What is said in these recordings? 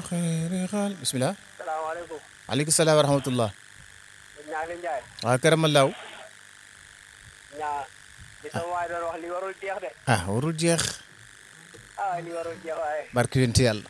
xayri xaal bisimilah. salaamaaleykum. aleykum salaam wa rahmatullah. ñaa leen Njaay. waaw karamallaaw. ñaa li sama waay doon wax li warul jeex de. ah warul jeex. ah li warul jeex waaye. barke yonent yàlla.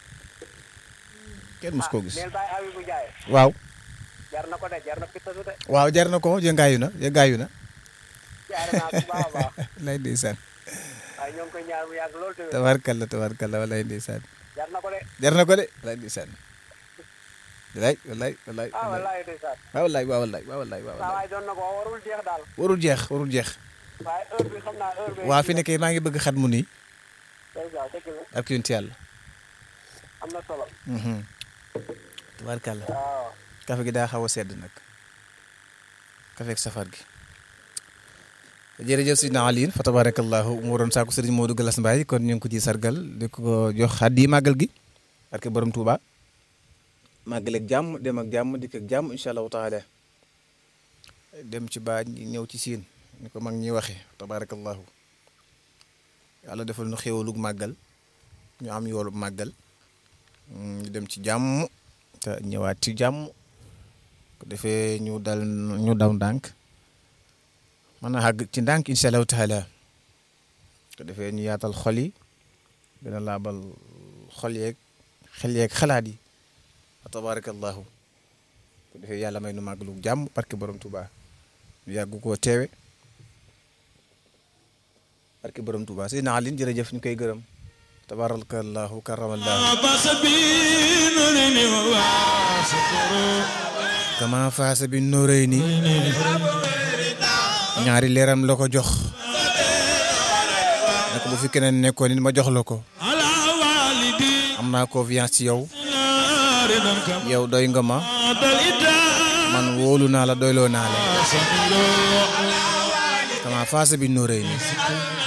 kenn mus koo gis. neel bàyyi Habibou Ndiaye. waaw. jar na ko de jar na pittasu de. waaw jar na ko yëngaayu na yëngaayu na. jaar naa bu baax a baax. lay ndeysaan. waaye ñoo ngi koy ñaar mu yàgg lool tamit. tabarkalla tabarkalla walay ndeysaan. jar na ko de. jar na ko de walay ndeysaan. walay walay walay. ah wallaahi ndeysaan. waaw walay waaw walay waaw walay waaw saa walay. waay doon na ko wax warul jeex daal. warul jeex warul jeex. waaye heure bi xam naa heure bi. waa fi nekkee maa ngi bëgg xat mu nii. ndeysaan dëgg la barke yonent yàlla. am na solo. tabarkalla. waaw. kafe gi daa xaw a sedd nag. kafe ak safar gi. jërëjëf Sidna Aliin fa tabarakallahu mu doon saako sëriñ Modou Galas Mbaye kon ñu ngi ko ci sargal di ko jox xaddi màggal gi barke borom Touba màggal ak jàmm dem ak jàmm dikk ak jàmm incha allahu taala dem ci baa ñëw ci siin ni ko mag ñi waxee tabarakallahu yàlla defal nu xéewalug màggal ñu am yoolu màggal ñu dem ci jàmm te ñëwaat ci jàmm ko defee ñu dal ñu daw ndànk mën a àgg ci ndànk incha allahu taala ko defee ñu yaatal xol yi gën a laabal xol yeeg xel yeeg xalaat yi wa tabarakallahu ko defee yàlla may nu màggalu jàmm barke borom Touba ñu yàgg koo teewe barke borom Touba Seydina Alioune jërëjëf ñu koy gërëm tabarakallahu karamallahu kama faasa bi nóoréy ni ñaari leeram la ko jox ne ko bu fi keneen nekkoon nit ma jox la ko am naa confiance ci yow yow doy nga ma man wóolu naa la doyloo naa la kama faasa bi nóoréy ni